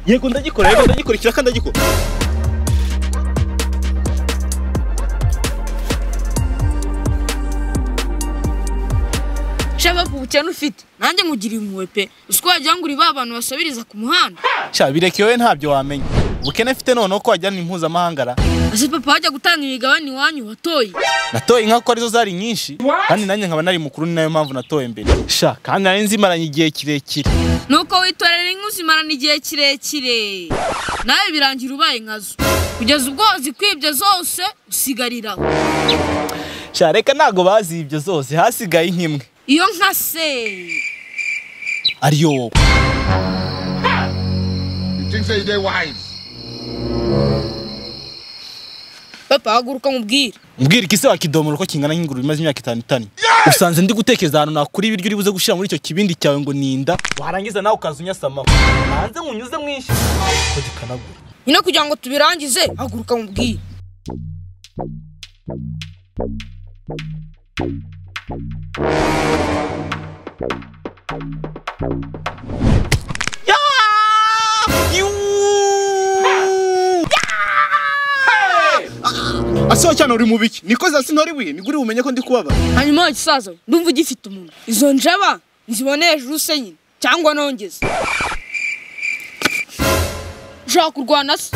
yego ndagikora yego ndagikurikira kandi ndagikora shaba ku bukene ufite nanjye nkugiriye impuhwe pe uko wagira ngo uri ba bantu basabiriza ku muhanda sha bireke wowe ntabyo wamenya ubukene afite noneho ko wajyana impuzamahanga ra ese papa wajya gutanga imigabane iwanyu watoye natoye inka kuko arizo zari nyinshi kandi nanjye nkaba nari mukuru ni nayo mpamvu natoye mbere sha kandi nari nzimaranye igihe kirekire nuko witorera inka uzimarana igihe kirekire nawe birangira ubaye nkazo kugeza ubwo wazikwibye zose usigarira aho sha reka ntabwo bazibye zose hasigaye nk'imwe iyo nka se ariyo wowe You think say they wise? papa haguruka mubwire mbwira iki se wakidomora uko kingana nk'ingurube imaze imyaka itanu itanu usanze ndi gutekereza ahantu nakura ibiryo uri buze gushyira muri icyo kibindi cyawe ngo ninda warangiza nawe ukaza unyasamaho hanze nkunyuze mwinshi ko gikanagura nyine kugira ngo tubirangize haguruka mubwire asiho cyane uri mu biki niko zasi ntari buye niguri bumenye ko ndi kubabara hanyuma wa gisaza we, ndumva ugifite umuntu izo njaba nzibone hejuru se nyine cyangwa nongeze ushaka kurwana se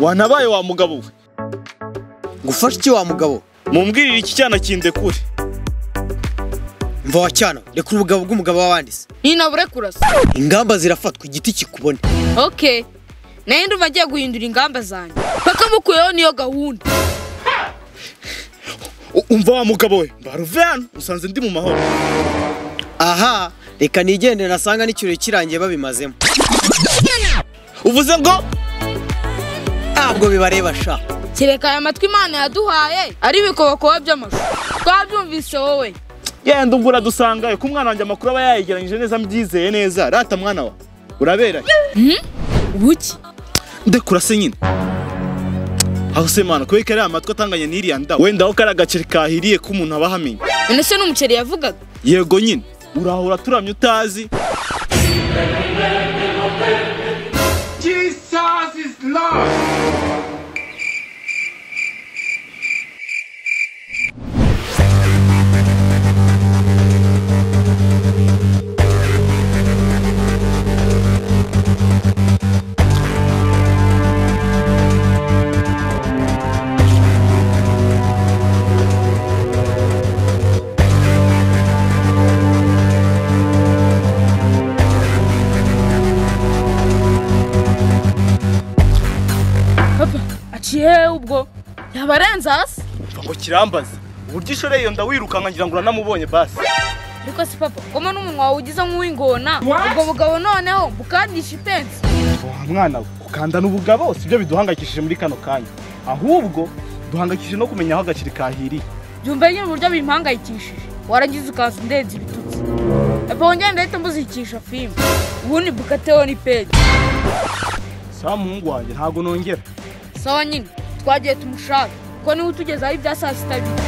wanabaye wa mugabo we ngufashe iki wa mugabo mumbwirire iki cyana kindekure mva wa cyana reka ubugabo bw'umugabo w'abanditse ninabure kurasa ingamba zirafatwa igiti kikubone okay nayo ndumva agiye guhindura ingamba zanjye paka mukuyeho niyo gahunda U- umva wa mugabo we mbaruve hano usanze ndi mu mahoro aha reka nigendere nasanga n'ikirori kirangiye babimazemo uvuze ngo ntabwo bibareba sha kereka aya matwi imana yaduhaye ari ibikobokobo by'amashu twabyumvise wowe genda ubwo uradusangayo ko umwana wanjye amakuru aba yayegeranyije neza mbyizeye neza rata mwana wa urabera ubuki ndekura se nyine aho se mana kubera ko ari amatwi atanganye n'iriya ndawo wenda aho kari agaceri kahiriye ko umuntu aba ahamenya none se n'umuceri yavugaga yego nyine urahora turamye utazi Jesus is Lord. papa aciye hehe ubwo yaba arenze hasi mva ngo kirambaza uburyo ishoreye iyo nda wirukanka ngira ngo uranamubonye basi ariko si papa koma n'umunwa wawe ugize nk'uw'ingona ubwo bugabo noneho bukandisha ipensi wa mwana we gukandana ubugabo si byo biduhangayikishije muri kano kanya ahubwo duhangayikishije no kumenya aho agaceri kahiriye byumva nyine uburyo bimpangayikishije waragize ukaza undenze ibitutsi papa wongere ndahita mbuzikisha filime ubundi bukateho ni pedi sawa muhungu wanjye ntabwo nongera sawa nyine twagiye tumushaka kuko niwe utugezaho ibya saa sita bita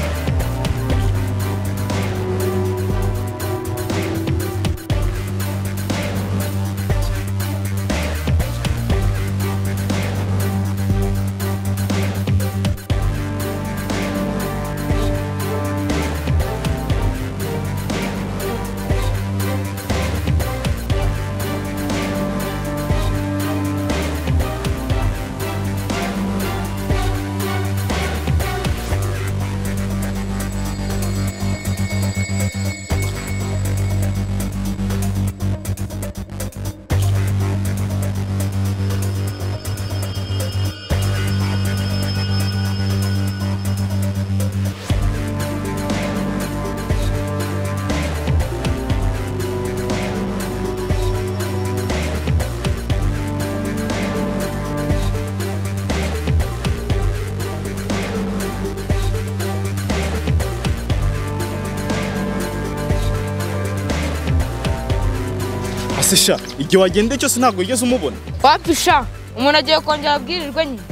ase sha igihe wagenda cyose ntabwo wigeze umubona wapisha umuntu agiye kongera abwirirwe nyine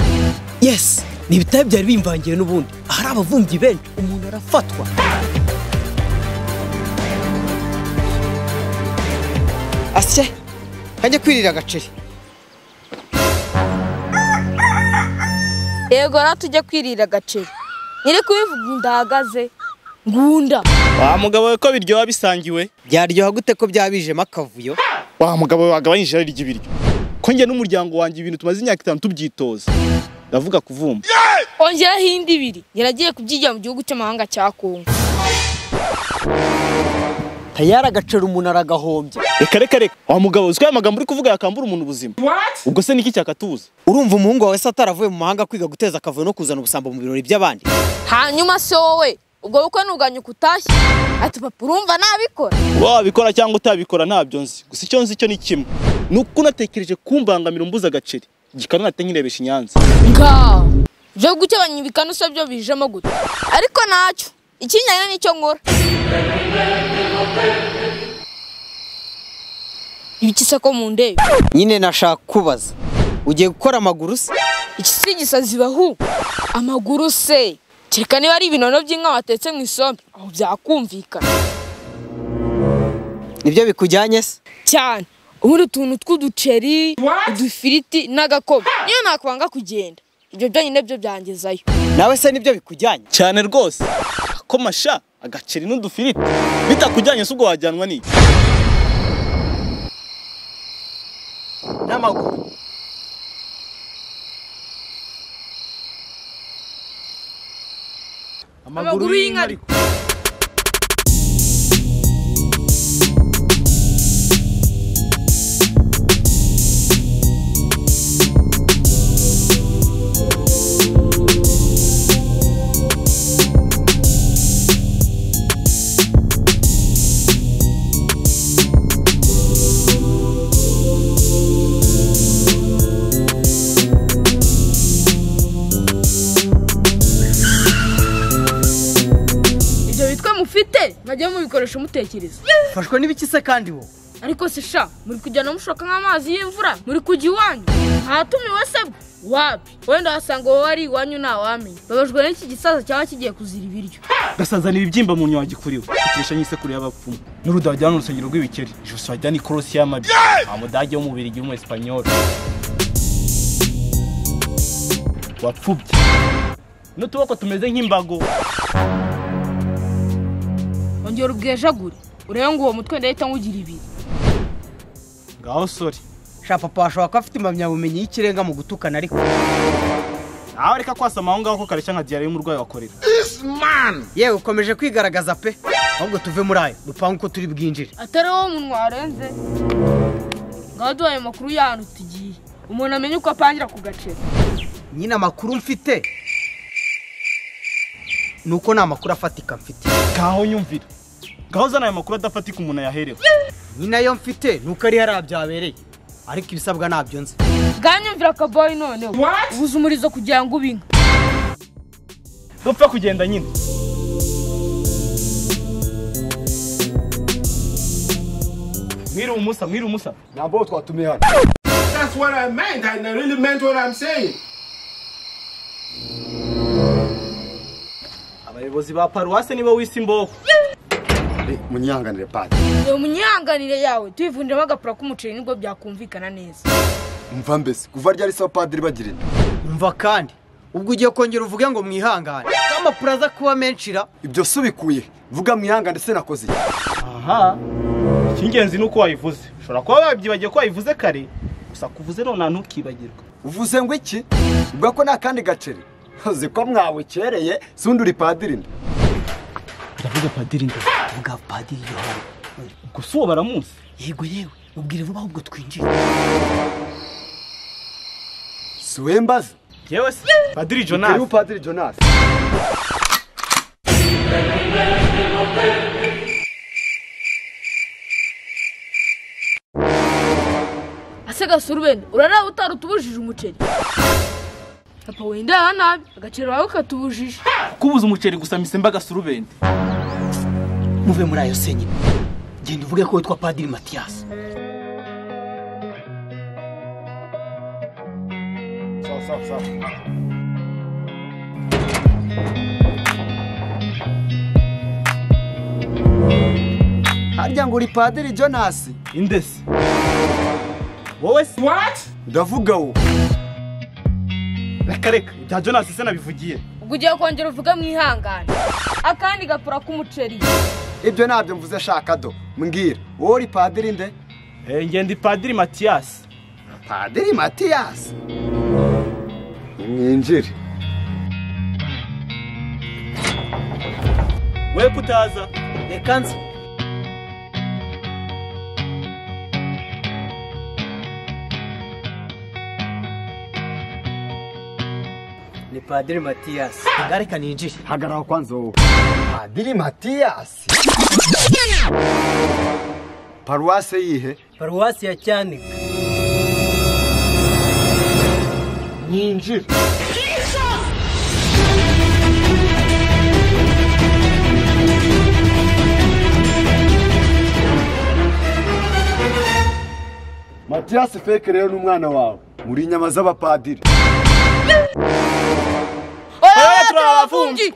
yesi ni ibitare byari bimvangiye n'ubundi ahari abavumbyi benshi umuntu arafatwa se kajya kwirira agaceri yego rero tujya kwirira agaceri nyiri kubivuga ndahagaze ngunda wa mugabo we ko biryoha bisangiwe byaryoha gute ko byabijemo akavuyo wa mugabo we wagabanyije irari ry'ibiryo ko njye n'umuryango wanjye ibintu tumaze imyaka itanu tubyitoza ndavuga kuvumba ongeraho indi ibiri yaragiye kubyigira mu gihugu cy'amahanga cya kongo tayari agaceri umuntu aragahombya reka reka reka wa mugabo uzwi aya magambo uri kuvuga yakambura umuntu ubuzima ubwo se niki cyakatuza urumva umuhungu wawe se ataravuye mu mahanga kwiga guteza akavuyo no kuzana ubusambo mu birori by'abandi hanyuma se wowe ubwo bukwe ntuganye uko utashye ati papa urumva nabikora wabikora cyangwa utabikora ntabyo nzi gusa icyo nzi cyo ni kimwe ni uko unatekereje kumbangamira umbuza agaceri gikanonate nkirebesha i nyanza nga byo gukebanya ibikanu byo bijemo gutya ariko ntacyo ikinyanya nicyo nkora ibiki se ko mu ndebe nyine nashaka kubaza ugiye gukora amaguru se iki si igisazi bahu amaguru se kereka niba ari ibinono by'inka watetse mu isombe aho byakumvikana nibyo bikujyanye se cyane ubundi utuntu tw'uduceri udufiriti n'agakobe niyo nakwanga kugenda ibyo byonyine byo byangezayo nawe se nibyo bikujyanye cyane rwose ko masha agaceri n'udufiriti bitakujyanye se ubwo wajyanwa n'iki n'amaguru amaguru y'inka ariko ibyo bitwe mufite mwajya mubikoresha mutekereza ufashwe n'ibiki se kandi wowe ariko se sha muri kujyana mushoka nk'amazi y'imvura muri kujya iwanyu ahatumiwe se bwo wapi wenda wasanga wowe ari iwanyu ntawamenya babajwe n'iki gisaza cyaba kigiye kuzira ibiryo gasazanira ibibyimba mu nyawa gikuriwe ukesha nk'isekuru y'abapfumu n'uruda wajyana urusengero rw'ibikeri ijosi wajyana ikorosi y'amabi nta mudage wo mu birigi w'umu esipanyoli wapfubye n'utuboko tumeze nk'imbago ongera ubwejagure urebe ngo uwo mutwe ndahita nkugira ibiri ngaho sore sha papa washobora kuba afite impamyabumenyi y'ikirenga mu gutukana ariko nawe reka kwasama aho ngaho ko kareshya nka diyari y'umurwayi wakorera This man. yewe ukomeje kwigaragaza pe ahubwo tuve muri ayo dupange uko turi bwinjire atari wowe umuntu warenze ngaho duhaye amakuru y'ahantu tugiye umuntu amenye uko apangira ku gaceri nyine amakuru mfite ni uko nta makuru afatika mfite ngaho nyumvira ngaho uzana aya makuru adafatika umuntu ayaherewe nyine ayo mfite ni uko ari hariya byabereye ariko ibisabwa ntabyo nzi bwanyumvira akaboyi noneho ubuze umurizo kugira ngo ube inka dupfa kugenda nyine mwiriwe umusa mwiriwe umusa That's what I meant. I really meant what I'm saying. abayobozi ba paruwase nibo wise imboho munyihanganire padi reba munyihanganire yawe tuyivunjemo agapura k'umuceri nibwo byakumvikana neza mva mbese kuva ryari se abapadiri bagira inda umva kandi ubwo ugiye kongera uvuge ngo mwihangane ko amakuru aza kuba menshi ra ibyo si ubikuye vuga mwihangane se nakoze iki? aha icy'ingenzi ni uko wayivuze ushobora kuba wabyibagiye ko wayivuze kare gusa kuvuze nonaha ntukibagirwe uvuze ngo iki ubwo ko nta kandi gaceri uzi ko mwabukereye sundi uri padiri inda ndavuga padiri nda vuga padiri yohani gusa uwo baramuzi yego yewe ubwire vuba ahubwo twinjire si we mbaza yewe se padiri uri jonas padiri jonas ase gasurubende urareba utari utubujije umuceri papa wenda aha nabi agaceri wawe katubujije kubuza umuceri gusa misemba gasurubende muve muri ayo se nyine genda uvuge ko witwa padiri matiyasi harya ngo uri padiri jonasi indesi wowe se What? ndavuga wo reka reka ibya jonasi se nabivugiye ubwo ugiye kongera uvuge mwihangane akandi gapfura k'umuceri ibyo ntabyo mvuze shaka do mbwira wowe uri padiri nde Eh, ngenda ipadiri matiyasi padiri matiyasi mwinjire we kutaza reka nze ni padiri matiyasi reka ninjire hagarara kwanza wowe padiri matiyasi paruwase yihe paruwasi ya cyanika mwinjire matiyasi feke rero ni umwana wawe muri inyama z'abapadiri oya turabafungi